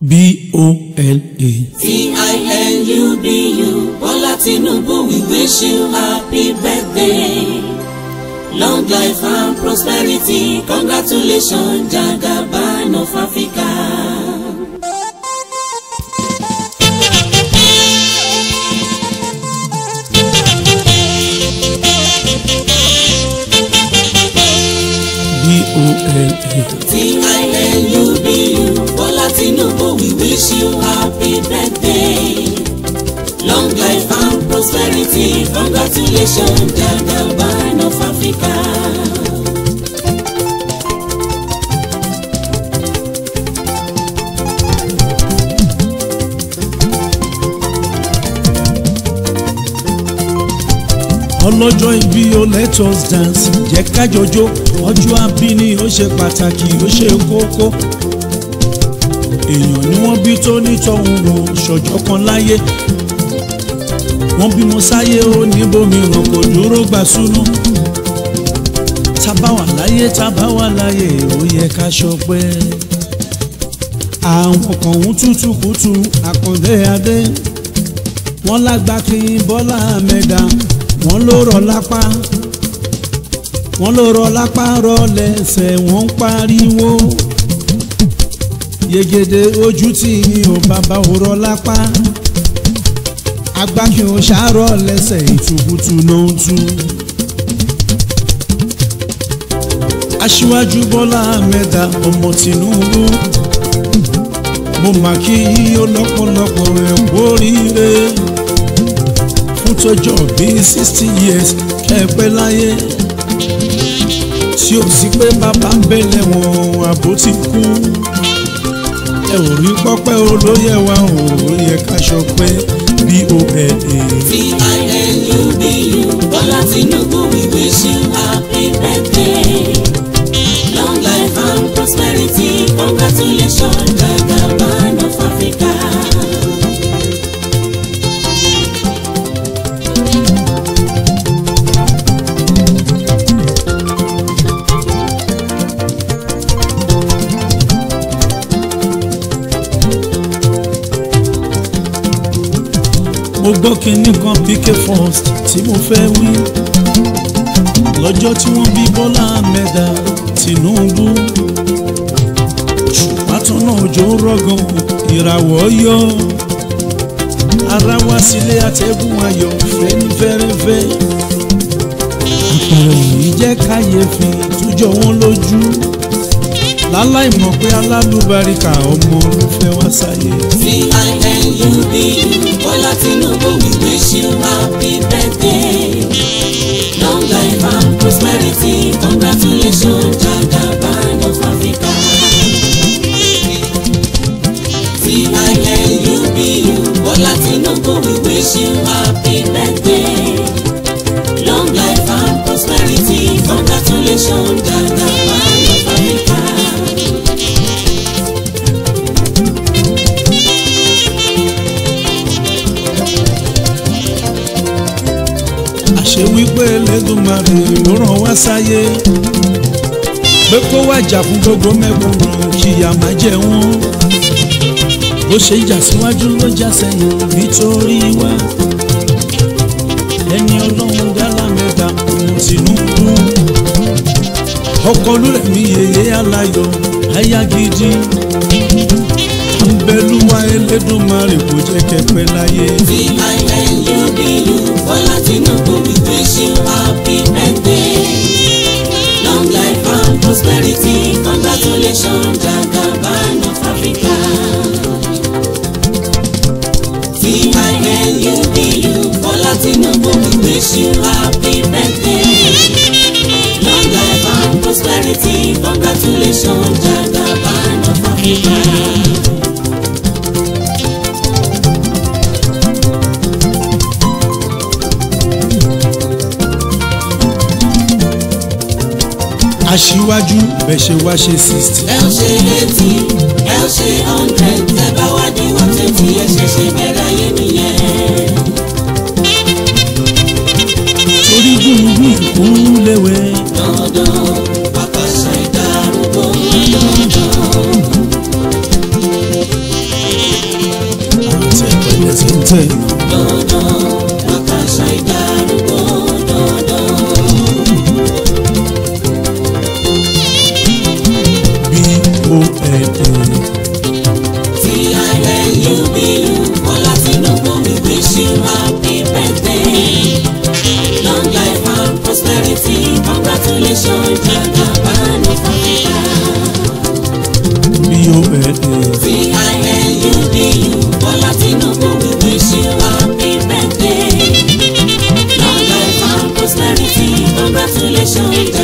B-O-L-A. T-I-N-U-B-U Bọ́lá Tinubu we wish you happy birthday. Long life and prosperity congratulations Jagaban of Africa. B-O-L-A. T-I-N-U-B-U Bọ́lá Tinubu we wish you happy birthday. Long life and prosperity congratulations Jagaban of Africa. ọlọ́jọ́ ìbí o let us dance jẹ́ kájọjó ọjọ́ abíní ó ṣe pàtàkì ó ṣe kókó èèyàn ni wọ́n bí tó nítọ̀hún wò ṣọjọ́ kan láyé wọ́n bímọ sáyé ó níbòmíràn kò dúró gbà súnú tábà wà láyé tábà wà láyé ó yẹ ká ṣọpẹ́ àwọn kan ń tútù kùtù àkàndé adé wọ́n lágbá kí bọ́lá mẹ́ta wọ́n ló rọ lápá wọ́n ló rọ lápá rọ lẹ́sẹ̀ wọ́n ń pariwo yegede ojú tí ò bàbá ò rọ lápá agbákin ò ṣàárọ̀ lẹ́sẹ̀ ìtukùtù ló ń tú. aṣíwájú bọ́lá mẹ́ta ọmọ tìǹbù mo mà kí yíyó lọ́pọ̀lọpọ̀ ẹ̀ kórìíre fún tọjọ́ bíi sixty years kẹ́ẹ̀pẹ́ láyé tí ó sì pé bàbá ń bẹ̀lẹ̀ wọn àbó ti kú ẹ ò rí pọ́pẹ́ olóyè wa ò yẹ ká ṣọpẹ́ B-O-L-A. T-I-N-U-B-U Bọ́lá Tinubu we wish you happy birthday. Long life and prosperity congratulations Jagaban of Africa. mo gbọ́ kinní kan PK first tí mo fẹ́ wí lọ́jọ́ tí wọ́n bí Bọ́lá mẹ́ta Tinubu ṣùpátọ́nà òjò ń rọ̀gàn ìràwọ̀ yọ ara wá sílé àtẹ̀gùn ayọ̀ fẹ́ni fẹ́rẹ́fẹ́ àpẹẹrẹ òní jẹ́ káyéfì tújọ wọn lójú láláì mọ̀ pé alálùbáríkà ọmọ ló fẹ́ wá sáyé. T-I-N-U-B-U Bọ́lá Tinubu we wish you happy birthday. Long life and prosperity congratulations Jagaban of Africa. T-I-N-U-B-U Bọ́lá Tinubu we wish you happy birthday. Long life and prosperity congratulations Jagaban of Africa. àṣẹ wípé Elédùmarè ló rán wá sáyé pé kó wá jà fún gbogbo mẹ́kúnnù kíyà má jẹ wọ́n bó ṣe jà síwájú ló já sẹ́yìn nítorí wá ẹni ọlọ́run dálá mẹ́ta ọmọ Tinubu ọkọ olúrẹ̀mí yèyé aláyọ̀ aya gidi àbẹ̀lúwa Elédùmarè kò jẹ́ kẹ́pẹ́ láyé. T-I-N-U-B-U Bọ́lá Tinubu we wish you happy birthday. Long life and prosperity congratulations Jagaban of Africa. T-I-N-U-B-U Bọ́lá Tinubu we wish you happy birthday. Long life and prosperity congratulations Jagaban of Africa. aṣíwájú bẹ̀ ṣe wá ṣe sixty. ẹ ó ṣe eighty ẹ ó ṣe hundred ẹ bá wá di one twenty ẹ ṣẹ̀ṣẹ̀ bẹ̀rẹ̀ ayé nìyẹn. torí gbùngbùn kún léwe. dandan pàpàṣẹ ìdárúgbó dandan. limited dandan àkàṣà ìdárúgbó dandan. b-o-n-a T-I-N-U-B-U, Bọ́lá Tinubu, we wish you happy birthday. Long life and prosperity, congratulations, Jagaban of Africa. b-o-n-a T-I-N-U-B-U, Bọ́lá Tinubu, we wish you happy birthday. Long life and prosperity, congratulations,